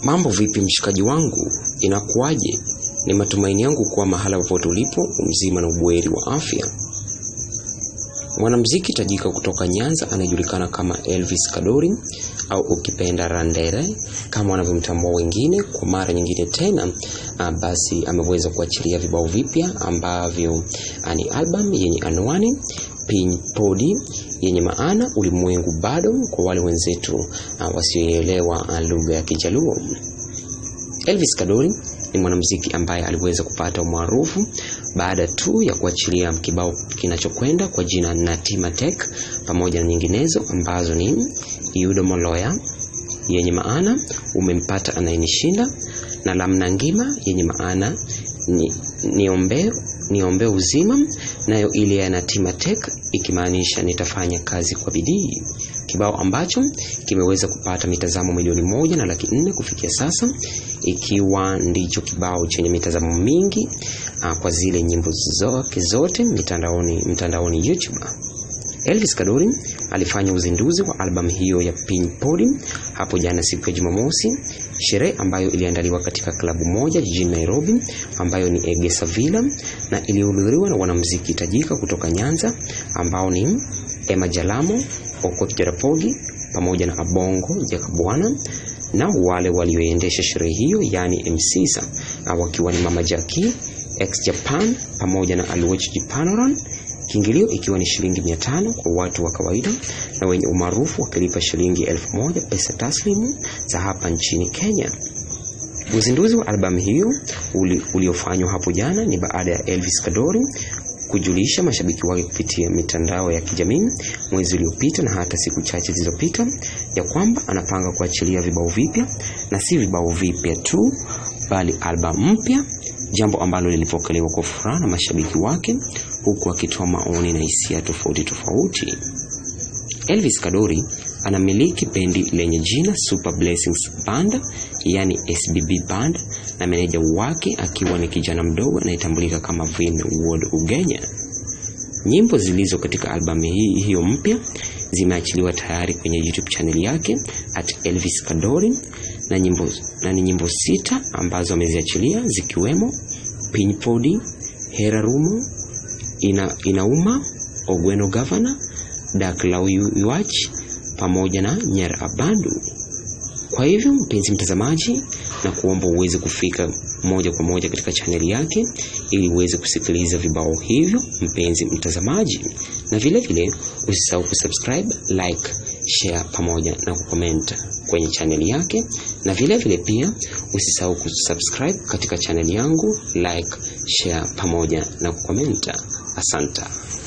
Mambo vipi mshikaji wangu, inakuwaje? Ni matumaini yangu kuwa mahala popote ulipo mzima na ubuheri wa afya. Mwanamuziki tajika kutoka Nyanza anayejulikana kama Elvis Kadori au ukipenda Randere kama wanavyomtambua wengine, kwa mara nyingine tena a, basi ameweza kuachilia vibao vipya ambavyo a, ni album yenye anwani Piny Podi yenye maana ulimwengu bado, kwa wale wenzetu wasioelewa lugha ya Kijaluo. Elvis Kadori ni mwanamuziki ambaye aliweza kupata umaarufu baada tu ya kuachilia kibao kinachokwenda kwa jina Natima Tek pamoja na nyinginezo ambazo ni Yudo Moloya yenye maana umempata anayenishinda na Lamna Ngima yenye maana ni, niombee niombee uzima, nayo ile ya Natima Tek ikimaanisha nitafanya kazi kwa bidii, kibao ambacho kimeweza kupata mitazamo milioni moja na laki nne kufikia sasa, ikiwa ndicho kibao chenye mitazamo mingi aa, kwa zile nyimbo zake zote mitandaoni mtandaoni YouTube. Elvis Kadori alifanya uzinduzi wa albamu hiyo ya Piny Podi hapo jana siku ya Jumamosi, sherehe ambayo iliandaliwa katika klabu moja jijini Nairobi ambayo ni Egesa Villa na ilihudhuriwa na wanamuziki tajika kutoka Nyanza ambao ni Emma Jalamo, Okot Jarapogi pamoja na Abongo Jakabwana na wale walioendesha sherehe hiyo yaani MCs wakiwa ni Mama Jackie, Ex Japan pamoja na Aluoch Jipanoran kiingilio ikiwa ni shilingi mia tano kwa watu wa kawaida na wenye umaarufu wakilipa shilingi elfu moja pesa taslimu za hapa nchini Kenya. Uzinduzi wa albamu hiyo uli, uliofanywa hapo jana ni baada ya Elvis Kadori kujulisha mashabiki wake kupitia mitandao ya kijamii mwezi uliopita na hata siku chache zilizopita ya kwamba anapanga kuachilia vibao vipya na si vibao vipya tu bali albamu mpya, jambo ambalo lilipokelewa kwa furaha na mashabiki wake huku akitoa maoni na hisia tofauti tofauti. Elvis Kadori anamiliki bendi lenye jina Super Blessings Band, yani SBB Band, na meneja wake akiwa ni kijana mdogo anayetambulika kama Vin Ward Ugenya. Nyimbo zilizo katika albamu hii hiyo mpya zimeachiliwa tayari kwenye YouTube channel yake at Elvis Kadori na nyimbo na ni nyimbo sita ambazo ameziachilia zikiwemo Piny Podi, Hera Rumo, ina, inauma Ogweno Gavana, Dak Lau Yuach pamoja na Nyar Abandu. Kwa hivyo mpenzi mtazamaji, na kuomba uweze kufika moja kwa moja katika chaneli yake ili uweze kusikiliza vibao hivyo, mpenzi mtazamaji, na vile vile usisahau kusubscribe, like, share pamoja na kucomment kwenye chaneli yake, na vile vile pia usisahau kusubscribe katika chaneli yangu, like, share pamoja na kucomment. Asante.